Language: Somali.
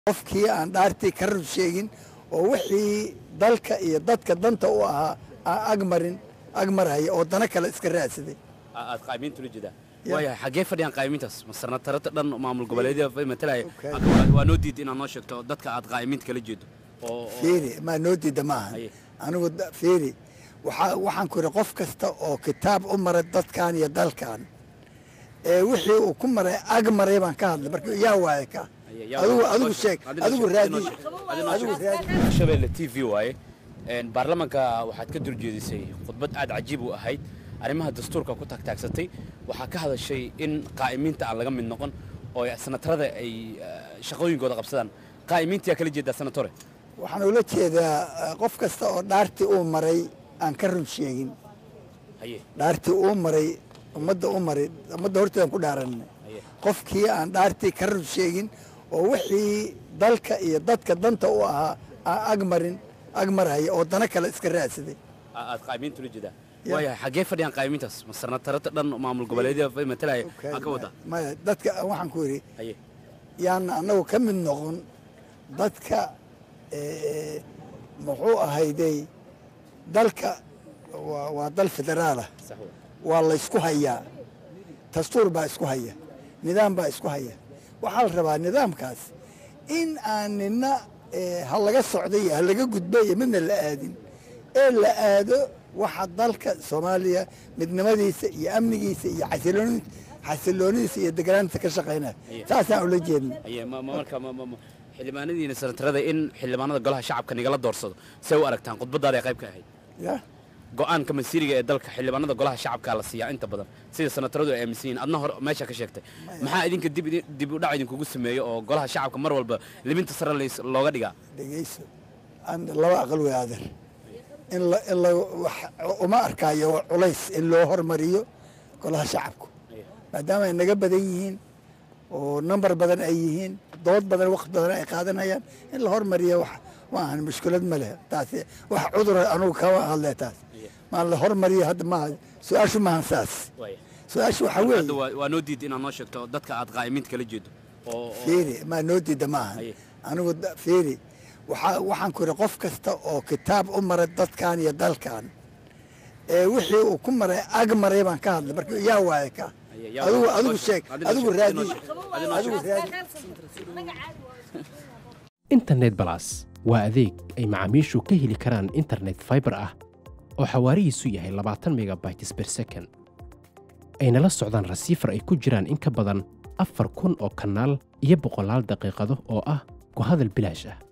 qofkii aan dhaartii ka run sheegin oo wixii dalka iyo dadka danta u ahaa aan agmarin agmarhaya oo dana kale iska raadsaday aad qaayimiinta ula jeedaa Ya. waaya xaggee fadhiyaan qaayimiintaas masarna tarata dhan maamul goboleedyada matalaya Okay. Waa- waa noo diida inaad noo sheegto dadka aad qaayimiinta kala jeedo oo oo- fiiri maa noo diida maaha Haye. anigu da- fiiri waxaa waxaan ku yidhi qof kasta oo kitaab u maray dadkan iyo dalkan ee wixii uu ku maray ag maray baan ka hadlay marka yaa waaye ka Haye, yaa- adigu noo adigu sheeg. sheeg Adina adigu sheeg, raadi adina sheeg, adina adigu sheeg. raadi shabeelle t v waaye Een, baarlamaanka waxaad ka durjeedisay khudbad aad cajiib u ahayd arrimaha dastuurka ku taagtaagsatay waxaa ka hadashay in qaa'imiinta aan laga mid noqon oo sanatarada ay eh, shaqooyinkooda qabsadaan qaa'imiintiyaa kala jeedaa sanatore waxaan ula jeedaa eh, qof kasta oo dhaartii uu maray aan ka run sheegin haye dhaartii uu maray ummadda u maray ummadda horteedan ku dhaaranay haye qofkii aan dhaartii ka run sheegin oo wixii dalka iyo dadka danta u ahaa aan agmarin agmarhaya oo dana kale iska raadsaday A- aad qaa'imiinta ula jeedaa Ya. waaya xaggee fadhiyaan qaa'imiintaas masarna tarata dhan maamul goboleedyada matalaya Okay, aan ka wadaa maya dadka waxaan ku yidhi haye yaana annagu ka mid noqon dadka eh, muxuu ahayday dalka waa waa dal federaalah sax wa waa la isku hayaa dastuur baa isku haya nidaam baa isku haya waxaa la rabaa nidaamkaas in aan nina eh, ha laga socday iyo ha laga gudbay iyo midna la aadin ee la aado waxa dalka soomaaliya midnimadiisa iyo amnigiisa iyo xasilooni- xasiloonidiisa iyo deganaantiisa ka shaqaynaya Iya. saasaan ula jeedna haye ma ma- marka ma- ma- ma- xildhibaanadiina sanatarada in xildhibaanada golaha shacabka nigala doorsado say u aragtaan khudbadaada ay qayb ka ahayd ya go-aanka masiiriga ee dalka xildhibaanada golaha shacabka la siiyaa inta badan sida sanataradu ay aaminsan yihiin adna hor meesha ka sheegtay maxaa idinka dib idin- dib u dhac idinkugu sameeyo oo golaha shacabka mar walba libinta sare lays- looga dhigaa dhegeyso aan laba aqal wey adeer in la in la wax uma arkaayo culays in loo hormariyo golaha shacabku maadaama ay naga badan yihiin oo nambar badan ay yihiin dood badan waqti badan ay qaadanayaan in la hormariyo wax maahan mushkilad ma leh taasi wax cudura anugu kama hadle taas maa la hormariyo hadda maaha su-aashu maahan saas su-aashu waxaa hadda weeye waa waa noo diida inaad noo sheegto dadka aad qaa'imiinta kala jeedo oo oo- fiiri maa noo diida maaha Haye. anigu da- fiiri waxaa waxaan ku yidhi qof kasta oo kitaab u maray dadkan iyo dalkan ee wixii uu ku maray ag maray baan ka hadlay marka yaa waaye ka Haye, yaa adigu waaye. adigu Noo sheeg sheeg. Adina adigu sheeg. raadi Adina sheeg. Adina adigu sheeg. raadi internet balas waa adeeg ay macaamiishu ka heli karaan internet fiber ah oo xawaarihiisu yahay labaatan megabytes per second ayna la socdaan rasiifar ay ku jiraan in ka badan afar kun oo kanaal iyo boqolaal daqiiqado oo ah ku hadal bilaash ah